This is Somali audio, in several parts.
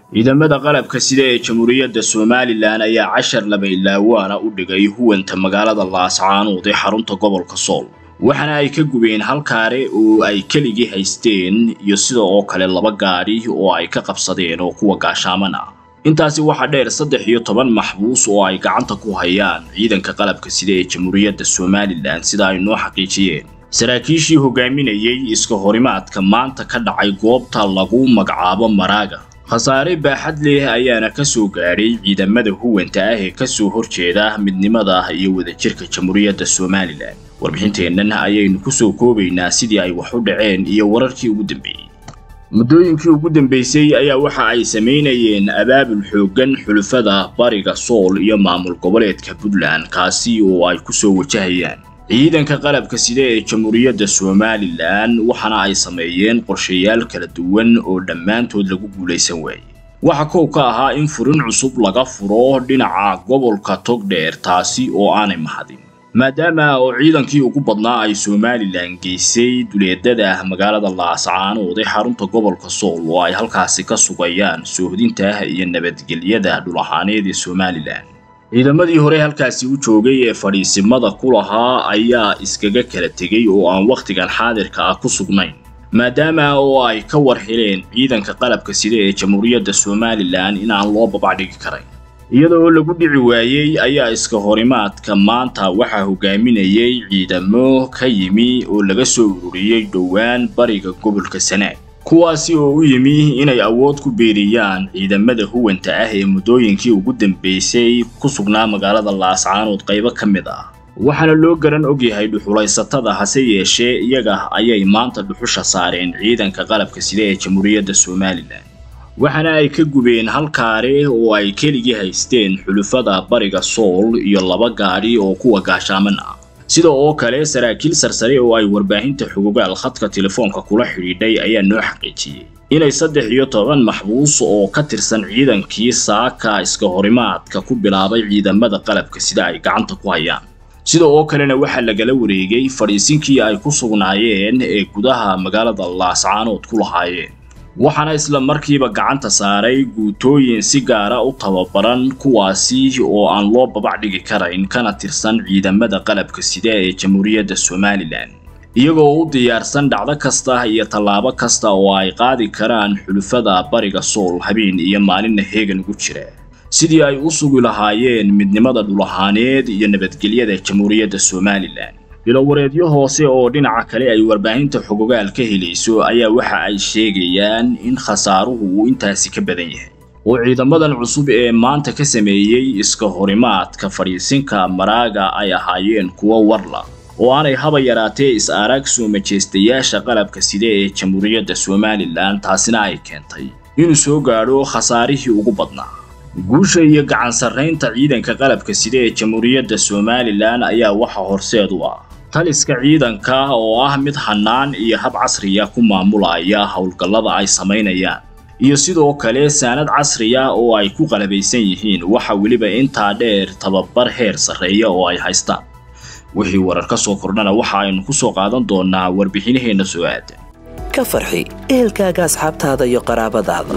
ciidamada qalabka sida ee jamhuuriyadda somalilan ayaa cashar laba ilaawaana u dhigay huwanta magaalada laascaanood ee xarunta gobolka sool waxaana ay ka gubeen hal kaare oo ay keligii haysteen iyo sida oo kale laba gaadhi oo ay ka qabsadeen oo kuwa gaashaaman ah intaasi waxaa dheer saddex iyo toban maxbuus oo ay gacanta ku hayaan ciidanka qalabka sida ee jamhuuriyadda somalilan sida ay noo xaqiijiyeen saraakiishii hogaaminayay iska horimaadka maanta ka dhacay goobta lagu magacaabo maraaga khasaare baaxad leh ayaana ka soo gaadhay ciidamada huwanta ah ee kasoo horjeeda midnimada iyo wadajirka jamhuuriyadda somalilan warbixinteennan ayaynu kusoo koobaynaa sidii ay wax u dhaceen iyo wararkii ugu dambeeyey muddooyinkii ugu dambeysay ayaa waxa ay samaynayeen abaabul xooggan xulufada bariga sool iyo maamul goboleedka puntland kaasi oo ay kusoo wajahayaan ciidanka qalabka sida ee jamhuuriyadda somalilan waxaana ay sameeyeen qorshayaal kala duwan oo dhammaantood lagu guulaysan waayey waxa kow ka ahaa in furin cusub laga furo dhinaca gobolka togdheer taasi oo aanay mahadin maadaama oo ciidankii ugu badnaa ay somalilan geysay duleedada magaalada laascaanood ee xarunta gobolka sool oo ay halkaasi ka sugayaan soohdinta iyo nabadgelyada dhul ahaaneed ee somalilan ciidamadii hore halkaasi u joogay ee fadhiisimada ku lahaa ayaa iskaga kala tegey oo aan wakhtigan xaadirka ah ku sugnayn maadaama oo ay ka war heleen ciidanka qalabka sida ee jamhuuriyadda somalilan inaan loo babacdhigi karayn iyadoo lagu dhici waayey ayaa iska horimaadka maanta waxaa hogaaminayay ciidamo ka yimi oo laga soo ururiyey dhowaan bariga gobolka sanaag kuwaasi oo u yimi inay awood ku beeriyaan ciidamada huwanta ah ee muddooyinkii ugu dambeysay ku sugnaa magaalada laascaanood qaybo ka mid ah waxaana loo garan ogyahay dhuxulaysatada hase yeeshee iyaga ayay maanta dhuxusha saareen ciidanka qalabka sida ee jamhuuriyadda somalilan waxaana ay ka gubeen hal kaare oo ay keligii haysteen xulufada bariga sool iyo laba gaadhi oo kuwa gaashaaman ah sida oo kale saraakiil sarsare oo ay warbaahinta xugugaal khadka telefoonka kula xidhiidhay ayaa noo xaqiijiyey inay saddex iyo toban maxbuus oo ka tirsan ciidankii saaka iska horimaadka ku bilaabay ciidamada qalabka sida ay gacanta ku hayaan sida oo kalena waxaa lagala wareegay fadhiisinkii ay ku sugnaayeen ee gudaha magaalada laascaanood ku lahaayeen waxaana isla markiiba gacanta saaray guutooyin si gaara u tababaran kuwaasi oo aan loo babac dhigi karayn kana tirsan ciidamada qalabka sida ee jamhuuriyadda somalilan iyagoo u diyaarsan dhacdo kasta iyo tallaabo kasta oo ay qaadi karaan xulufada bariga sool habeen iyo maalinna heegan ugu jira sidii ay u sugi lahaayeen midnimada dhulahaaneed iyo nabadgelyada jamhuuriyadda somalilan bilowareedyo hoose oo dhinaca kale ay warbaahinta xogogaal ka helayso ayaa waxa ay sheegayaan in khasaaruhu uu intaasi ka badan yahay oo ciidamadan cusub ee maanta ka sameeyey iska horimaadka fadhiisinka maraaga ay ahaayeen kuwo warla oo aanay haba yaraatee is-aaraag soo majeystayaasha qalabka sida ee jamhuuriyadda somalilan taasina ay keentay inuu soo gaadho khasaarihii ugu badnaa guusha iyo gacan sarraynta ciidanka qalabka sida ee jamhuuriyadda somalilan ayaa waxa horseed u ah taliska ciidanka oo ah mid hannaan iyo hab casriya ku maamulaya howlgallada ay samaynayaan iyo sidoo kale saanad casriya oo ay ku qalabaysan yihiin waxa weliba intaa dheer tababar heer sarreeya oo ay haystaan wixii warar ka soo kordhana waxa aynu ku soo qaadan doonaa warbixinaheenna soo aadan ka farxi ehelkaaga asxaabtaada iyo qaraabadaada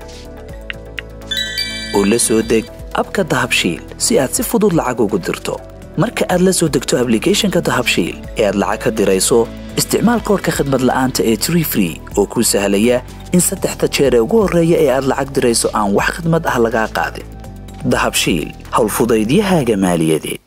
oo la soo deg abka dahabshiil si aad si fudud lacag ugu dirto marka aad la soo degto ablicathonka dahabshiil ee aad lacag ka dirayso isticmaal koorka khadmad la'aanta ee tree free oo kuu sahlaya in saddexda jeer ee ugu horreeya ee aad lacag dirayso aan wax khadmad ah lagaa qaadin dahabshiil howlfudaydiyahaaga maaliyadeed